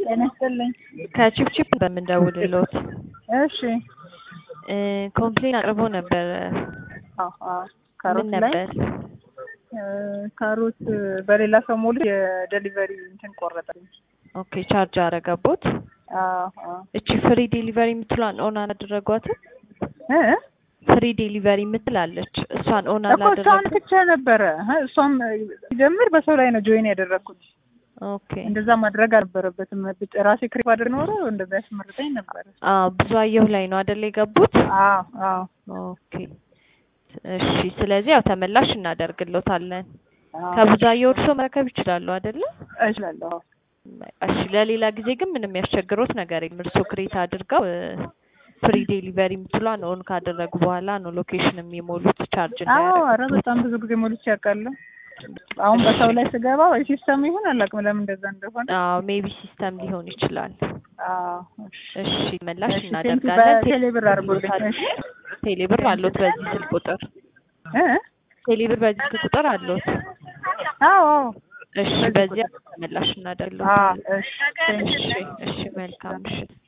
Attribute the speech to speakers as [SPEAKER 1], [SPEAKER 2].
[SPEAKER 1] ጤና ይስጥልኝ።
[SPEAKER 2] ከቺፕቺፕ በምንደውልሎት
[SPEAKER 1] እሺ
[SPEAKER 2] ኮምፕሌን አቅርቦ ነበረ።
[SPEAKER 1] አዎ አዎ
[SPEAKER 2] ምን
[SPEAKER 1] ካሮት ላይ
[SPEAKER 2] ነበር?
[SPEAKER 1] እ ካሮት በሌላ ሰው ሞሉ የዴሊቨሪ እንትን ቆረጠልኝ።
[SPEAKER 2] ኦኬ ቻርጅ አረገቦት።
[SPEAKER 1] አዎ አዎ
[SPEAKER 2] እቺ ፍሪ ዴሊቨሪ የምትሏን ኦን አላደረጓትም?
[SPEAKER 1] እ
[SPEAKER 2] ፍሪ ዴሊቨሪ የምትላለች እሷን ኦን
[SPEAKER 1] እኮ እሷን
[SPEAKER 2] አላደረጉ።
[SPEAKER 1] ብቻ ነበረ እ እሷም ሲጀምር በሰው ላይ ነው ጆይን ያደረግኩት።
[SPEAKER 2] ኦኬ
[SPEAKER 1] እንደዛ ማድረግ አልነበረበትም። ብጭ ራሴ ክሪፕ አድር ኖሮ እንደዛ ያስመርጠኝ ነበረ።
[SPEAKER 2] አዎ ብዙ አየሁ ላይ ነው አይደል የገቡት?
[SPEAKER 1] አዎ አዎ
[SPEAKER 2] ኦኬ እሺ። ስለዚህ ያው ተመላሽ እናደርግሎታለን።
[SPEAKER 1] አዎ
[SPEAKER 2] ከብዛየው እርሶ መረከብ ይችላሉ አይደለ?
[SPEAKER 1] እችላለሁ። አዎ።
[SPEAKER 2] እሺ ለሌላ ጊዜ ግን ምንም ያስቸግሮት ነገር የለም። እርሶ ክሬት አድርገው ፍሪ ዴሊቨሪ የምትሏን ኦን ካደረጉ በኋላ ነው ሎኬሽን የሚሞሉት ቻርጅ
[SPEAKER 1] አዎ ኧረ
[SPEAKER 2] እንዳያደርጉት።
[SPEAKER 1] በጣም ብዙ ጊዜ ሞልቼ ያውቃለሁ። አሁን በሰው ላይ ስገባ ወይ ሲስተም ይሁን አላውቅም ለምን እንደዛ እንደሆነ።
[SPEAKER 2] አዎ ሜቢ ሲስተም ሊሆን ይችላል።
[SPEAKER 1] አዎ እሺ
[SPEAKER 2] እሺ መላሽ
[SPEAKER 1] እሺ ቴንኪ
[SPEAKER 2] እናደርጋለን።
[SPEAKER 1] በቴሌብር አድርጎልኝ። እሺ
[SPEAKER 2] ቴሌብር አሎት በዚህ ስልክ ቁጥር
[SPEAKER 1] እ
[SPEAKER 2] ቴሌብር በዚህ ስልክ ቁጥር አሎት።
[SPEAKER 1] አዎ አዎ
[SPEAKER 2] እሺ
[SPEAKER 1] በዚህ
[SPEAKER 2] በዚያ
[SPEAKER 1] ቁጥር።
[SPEAKER 2] መላሽ
[SPEAKER 1] አዎ
[SPEAKER 2] እናደርግሎታለን።
[SPEAKER 1] እሺ ቴንኪ
[SPEAKER 2] እሺ እሺ መልካም ምሽት።